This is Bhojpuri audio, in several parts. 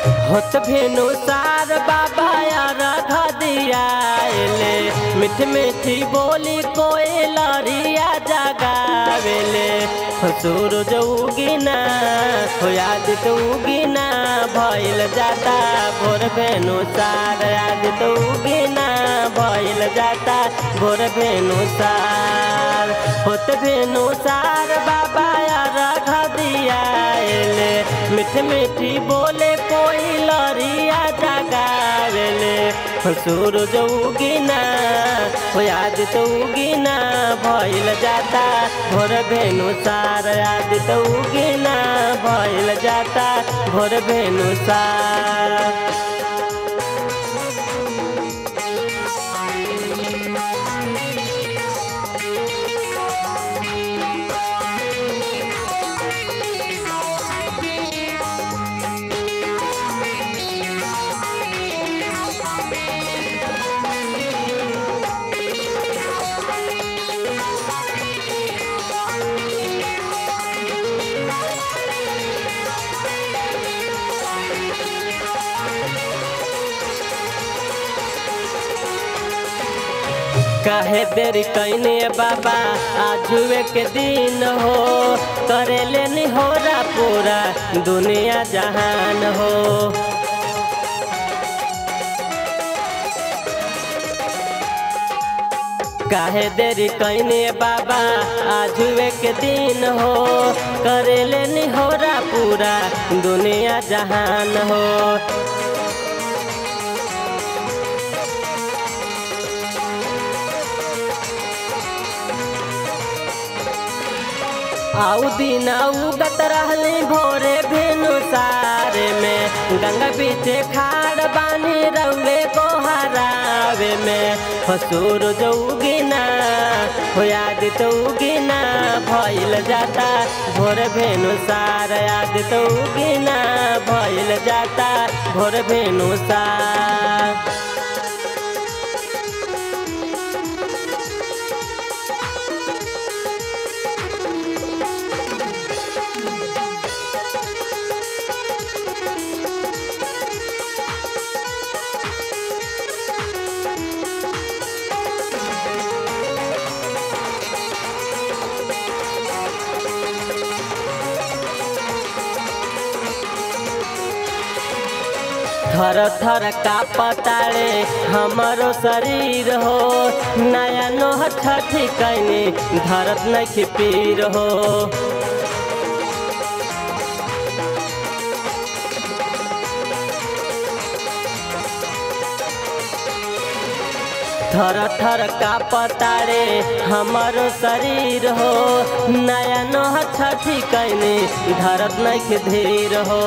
होत भेनु सार बाबा यार दियाले मीठ मीठी बोली कोई लरिया जगावेले सूरज उगिना हो याद तो उगिना भइल जाता भोर भेनु सार याद तो उगिना भइल जाता भोर भेनु सार होत भेनु सार बाबा यार दियाले मीठ मीठी बोले कोई लरिया जगावेले सूरज उगिना हो याद तो उगिना भइल जाता भोर भेनु सार याद तो उगिना भइल जाता भोर भेनु सार काहे देरी कैने बाबा आजुए के दिन हो करे लेनी हो रा पूरा दुनिया जहान हो काहे देरी कैने बाबा आजुए के दिन हो करे लेनी हो रा पूरा दुनिया जहान हो आउ दिन उगत रहली भोरे भेनु सारे में गंगा बीचे खाड़ बानी रउए को हरावे में फसूर जो उगिना हो याद तो उगिना भइल जाता भोर भेनु सार याद तो उगिना भइल जाता भोर भेनु सार थर थर का पताड़े हमारो शरीर हो नया नोह छठी कैनी धरत नहीं पीर हो थर थर का पताड़े हमारो शरीर हो नया नोह छठी कैनी धरत नहीं धीर हो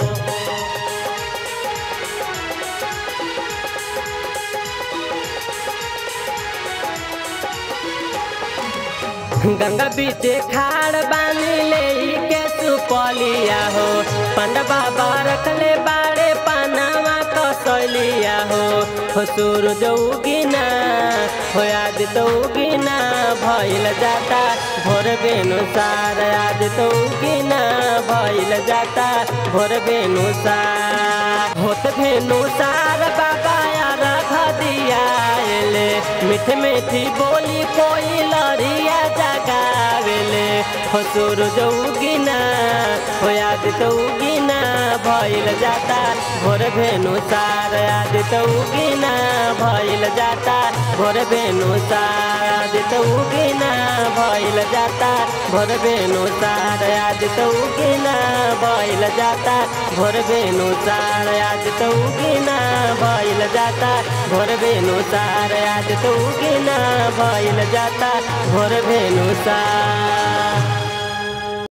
गंगा बीचे खाड़ बानी ले के सुपलिया हो पंड बाबा रखले बाड़े पानावा कसलिया हो हो सूरज उगिना हो याद तो उगिना भइल जाता भोर बेनु सार याद तो उगिना भइल जाता भोर बेनु सार होत भेनु सार बाबा यार खदिया मीठ मीठी बोली कोई लरिया जगावेले हो सूरज उगिना हो याद तो उगिना भइल जाता भोर भेनु सार याद तो उगिना भइल जाता भोर भेनु सार याद तो उगिना भइल जाता भोर भेनु सार याद तो उगिना भइल जाता भोर भेनु सार याद तो उगिना भइल जाता भोर भेनु सार याद तो उगिना भइल जाता भोर भेनु सार